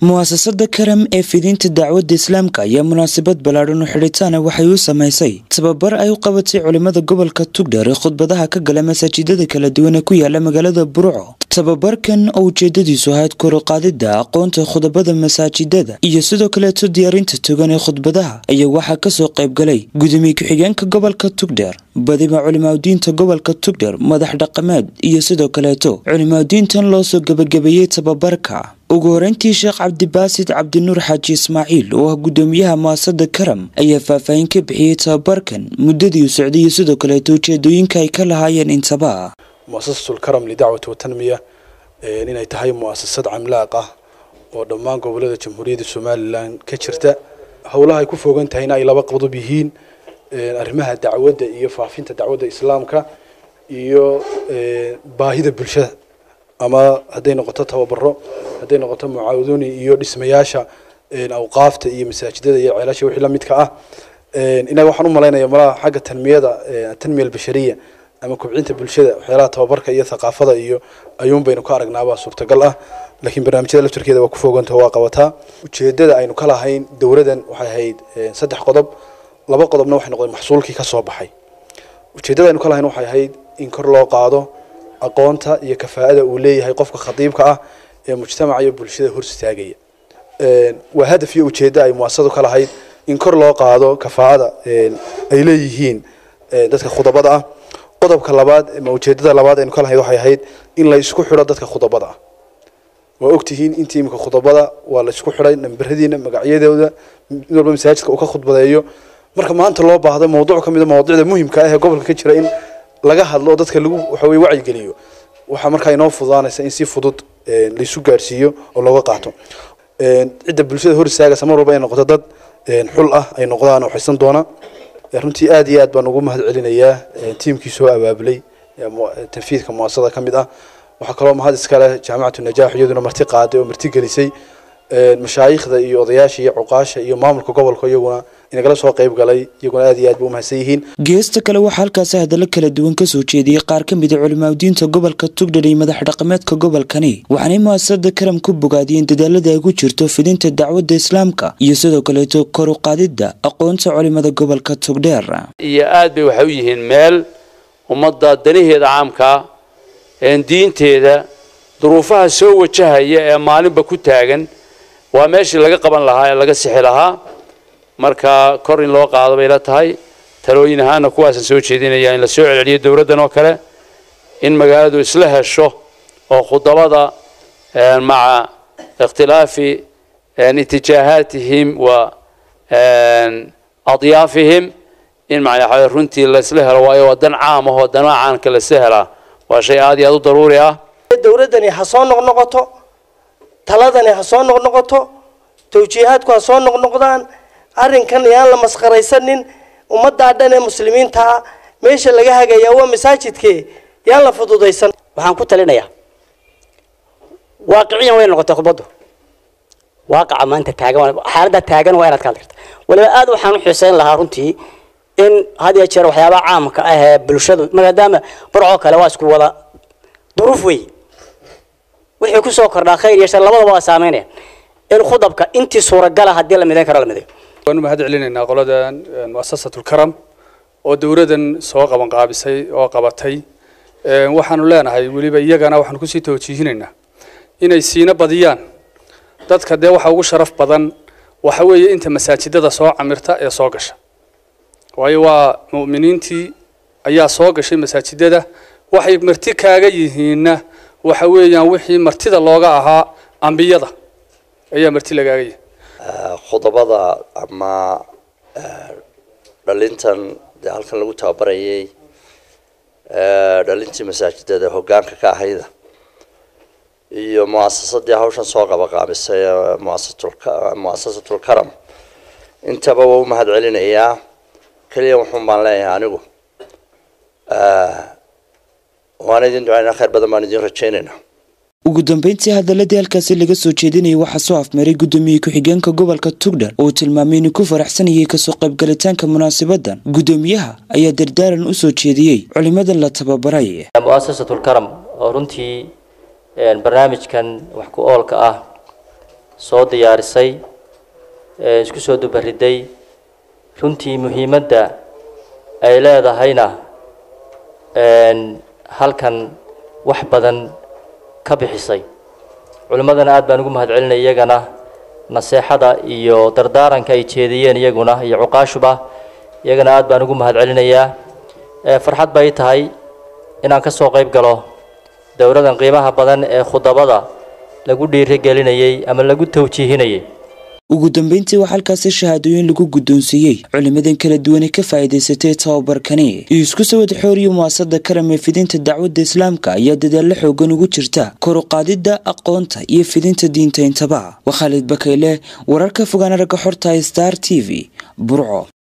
mu'asasada karam ee fidinta dacwadda islaamka ayaa munaasabad ballaadhan oo xidhitaana waxay u samaysay tababar ay u qabatay culimmada gobolka tugdheer ee khudbadaha ka gala masaajidada kala duwan ee ku yaala magaalada burco tababarkan oo ujeedadiisu ahayd koruqaadida aqoonta khudabada masaajidada iyo sidoo kaleeto diyaarinta togan ee khudbadaha ayaa waxaa kasoo qaybgalay gudoomiye ku-xigeenka gobolka tugdheer badiba culimaadudiinta gobolka tugdheer madax dhaqameed iyo sidoo kaleeto culimaadudiintan loo soo gebagabeeyey tababarka ugu horeyntii sheekh cabdibaasid cabdinuur xaaji ismaaciil oo ah gudoomiyaha mu'asada karam ayaa faahfaahin ka bixiyey tababarkan muddadii u socday iyo sidoo kaleeto ujeedooyinka ay ka lahaayeen intaba muasasatul karam lidacwati watanmiya inay tahay mu'asasad camlaaq ah oo dhammaan gobolada jamhuuriyadda somalilan ka jirta howlaha ay ku foogan tahayna ay laba qodob yihiin arrimaha dacwadda iyo faafinta dacwadda islaamka iyo baahida bulshada ama hadday noqoto tababaro hadday noqoto mucaawadoni iyo dhismayaasha awqaafta iyo masaajidada iyo ceelasha wixii lamidka ah inaga waxaan u malaynaya malaha xagga tanmiyada tanmiya albashariya ama kobcinta bulshada waxyaalaha tababarka iyo thaqaafada iyo ayuun baynu ka aragnaabaa suurtagal ah laakiin barnaamijyada laftarkeeda waa ku fooganta waa qabataa ujeedada aynu ka lahayn dowladan waxay ahayd saddex qodob laba qodobna waxay noqdeen maxsuulkii ka soo baxay ujeedada aynu ka lahayn waxay ahayd in kor loo qaado aqoonta iyo kafaa'ada uu leeyahay qofka khadiibka ah ee mujtamaca iyo bulshada hor istaagaya waa hadaf iyo ujeeddo ay muasasadu ka lahayd in kor loo qaado kafaa'ada ay leeyihiin dadka khudabada ah qodobka labaad ama ujeedada labaad aynu ka lahayd waxay ahayd in la isku xidho dadka khudabada ah waa ogtihiin intii imika khudabada waa la isku xidhay namberadiina magacyadooda mid walba masaajidka uu ka khudbadeeyo marka maanta loo baahdo mawduuc ka mid a mawaadicda muhimka ah ee gobolka ka jira in laga hadlo oo dadka lagu waxa weye wacyigeliyo waxaa markaa inoo fududaanaysa in si fudud laisu gaarsiiyo oo looga qaato cidda bulshada hor istaagaysa mar walba ay noqoto dad xul ah ay noqdaan oo xaysan doona runtii aad iyo aad baan ugu mahad celinayaa tiimkii soo abaabulay tanfiidka muasasada ka mid ah waxaa kaloo mahad iskale jaamacatu najaax iyaduna marti qaaday oo marti gelisay mashaayikhda iyo odayaasha iyo cuqaasha iyo maamulka gobolka iyaguna inagala soo qayb galay iyaguna aad iyo aad ba umahadsan yihiin geesta kale waxaa halkaasi hadallo kala duwan kasoo jeediyey qaar ka mid a culimaadudiinta gobolka tugdhar iyo madax dhaqameedka gobolkani waxaanay mu'asasada karam ku bogaadiyeen dadaalada ay ku jirto fidinta dacwadda islaamka iyo sidoo kaleeto kor u qaadidda aqoonta culimada gobolka tugdheer iyo aad bay waxay u yihiin meel ummadda danaheeda caamkaa diinteeda duruufaha soo wajahaya ee maalinba ku taagan waa meeshii laga qaban lahaa ee laga sixi lahaa marka kor in loo qaado bay la tahay talooyin ahaana kuwaasaan soo jeedinaya in la soo celceliyo dowladdan oo kale in magaaladu isla hesho oo khudabada maca ikhtilaafi itijaahaatihim wa adyaafihim in macnaa runtii laisla helo waayo waa dan caam ahoo danaha caanka laisla helaa waa shay aad iyo aad u daruuri ah dowladdani ha soo noqnoqoto taladani ha soo noqnoqoto tawjiihaadku ha soo noqnoqdaan arrinkan yaan la maskaraysanin ummaddaa dhan ee muslimiintaa meesha laga hagayaa waa masaajidkee yaan la fududaysan waxaan ku talinayaa waaqiciyan way noqotay khudbaddu waaqaca maanta taagan xaaladda taagan waa inaad ka hadlirta waliba aad waxaan u xiiseyn lahaa runtii in had iyo jeer waxyaabaha caamka ah ee bulshadu maadaama barcoo kale waa isku wada duruuf wey wixii kusoo kordhaa khayr iyo shar labadaba waa saameynaya in khudabka intii suuragala haddii la midayn karo la midayo waanu mahad celinaynaa qoladan muasasatul karam oo dowladan soo qaban qaabisay oo qabatay waxaanu leenahay weliba iyagana waxaanu kusii tawjiihinaynaa inay siina badiyaan dadka dee waxa ugu sharaf badan waxa weeye inta masaajidada soo camirta ee soo gasha waayo waa mu'miniintii ayaa soo gashay masaajidada waxay marti kaaga yihiinna waxa weeyaan wixii martida looga ahaa ambiyada ayaa marti lagaaga yihi khudabada ama dhalintan dee halkan lagu tababarayay dhalintii masaajidada hoggaanka ka ahayda iyo muasasadii hawshan soo qabaqaabisay muasasatul karam intaba waa u mahad celinayaa keliya wuxuun baan leeyahay anigu waan idin ducaynaa khayr badan baan idin rajaynaynaa ugu dambeyntii hadaladii halkaasi laga soo jeedinayay waxaa soo afmaray gudoomiye ku-xigeenka gobolka tugdhar oo tilmaamay inuu ku faraxsanayay kasoo qaybgalitaanka munaasabadan gudoomiyaha ayaa dardaaran u soo jeediyey culimadan la tababaray muasasatul karam oo runtii barnaamijkan wax ku oolka ah soo diyaarisay isku soo dubariday runtii muhiimadda ay leedahayna halkan wax badan ka bixisay culimmadana aad baan ugu mahadcelinay iyagana naseexada iyo dardaaranka ay jeediyeen iyaguna iyo cuqaashuba iyagana aad baan ugu mahadcelinayaa farxad bay tahay inaan ka soo qayb galo dowladan qiimaha badan ee khudabada lagu dhiirigelinayay ama lagu tawjiihinayay ugu dambeyntii waxaa halkaasi shahaadooyin lagu guddoonsiiyey culimadan kala duwane ka faa'iidaysatay tababarkani iyo isku sawad xooriyo muwaasada karam ee fidinta dacwadda islaamka ayaa dadaallo xoogan ugu jirta kor u qaadidda aqoonta iyo fidinta diinta intaba waa khaalid bakayle wararka fogaan aragga xorta star t v burco